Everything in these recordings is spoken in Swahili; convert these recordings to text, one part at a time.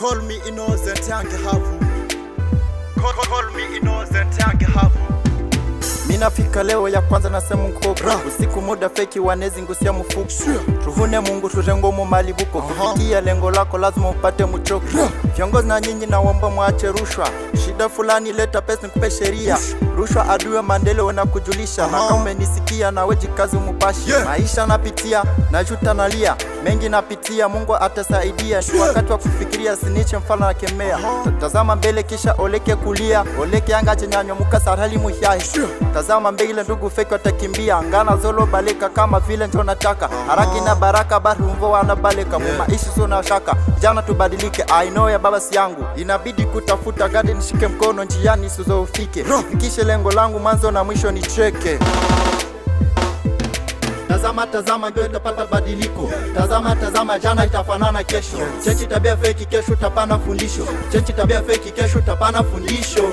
Call me innocent yange havu Call, call me innocent yange havu minafika leo ya kwanza nasema mkoko usiku muda feki wanezi ngusia mfuko tuvune mungu turengo mu malibuko kufikia lengo lako lazima upate mchoko viongozi na nyinyi naomba mwache rushwa shida fulani leta pesa nikupe sheria rushwa adui maendeleo na kujulisha na kama umenisikia na weji kazi umupashi maisha napitia najuta nalia mengi napitia mungu atasaidia ni wakati wa kufikiria siniche mfano na kemea tazama mbele kisha oleke kulia oleke anga chenyanyo muka sarali muhyahi tazama mbele ndugu feki watakimbia ngana zolo baleka kama vile njo nataka haraki na baraka bari umvo wanabaleka mu maishi so na shaka jana tubadilike I know ya baba si yangu inabidi kutafuta gadi nishike mkono njiani sizofike fikishe lengo langu mwanzo na mwisho nicheke Tazama tazama ndio itapata badiliko. Tazama tazama jana itafanana kesho. Chechi tabia feki kesho utapana fundisho. Chechi tabia feki kesho utapana fundisho.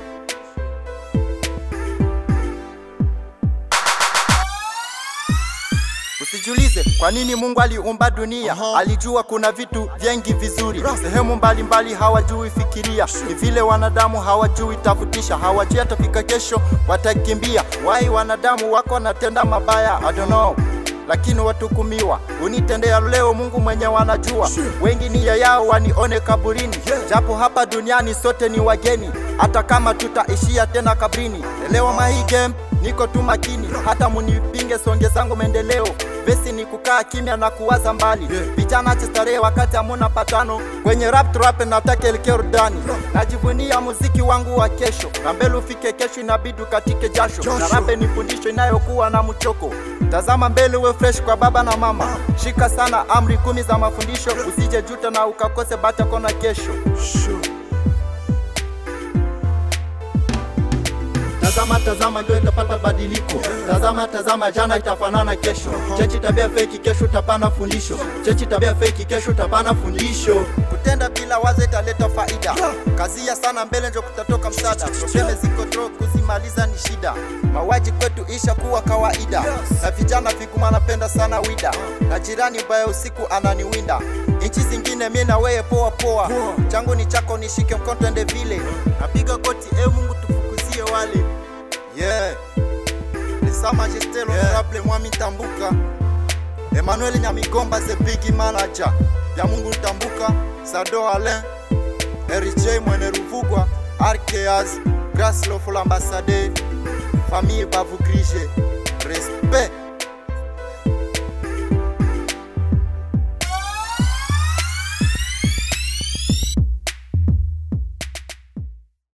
Usijiulize kwa nini Mungu aliumba dunia. Alijua kuna vitu vingi vizuri, sehemu mbalimbali hawajui fikiria. Ni vile wanadamu hawajui tafutisha, hawajui atafika kesho, watakimbia. Wai wanadamu wako wanatenda mabaya, I don't know lakini watukumiwa unitendea leo Mungu mwenye wanajua wengi nia yao wanione kaburini japo hapa duniani sote ni wageni hata kama tutaishia tena kabrini elewa mahi game niko tu makini hata munipinge songe zangu maendeleo vesi ni kukaa kimya na kuwaza mbali vijana chistarehe wakati hamuna patano kwenye rap trap nataka elekea rudani najivunia muziki wangu wa kesho na mbele ufike kesho inabidi ukatike jasho na rape ni fundisho inayokuwa na mchoko tazama mbele uwe fresh kwa baba na mama shika sana amri kumi za mafundisho usije juta na ukakose bata kona kesho Tazama tazama ndio itapata badiliko. Tazama tazama jana itafanana kesho. Chechi tabia feki kesho utapana fundisho. Chechi tabia feki kesho utapana fundisho. Kutenda bila wazo italeta faida. Kazia sana mbele ndio kutatoka msaada. Probleme ziko tro kuzimaliza ni shida. Mawaji kwetu isha kuwa kawaida. Na vijana viguma napenda sana wida. Na jirani mbaya usiku ananiwinda. Nchi zingine mimi na wewe poa poa. Changu ni chako nishike mkono twende vile. Napiga goti e Mungu tufukuzie wale. Yeah. Ni Sa Majesté l'honorable Mwami Tambuka. Emmanuel Nyamigomba the big manager. Ya Mungu Tambuka, Sado Alain, RJ Mwene Ruvugwa, Arkeas, Grace Lofo l'ambassadeur, famille Bavu Grige. Respect.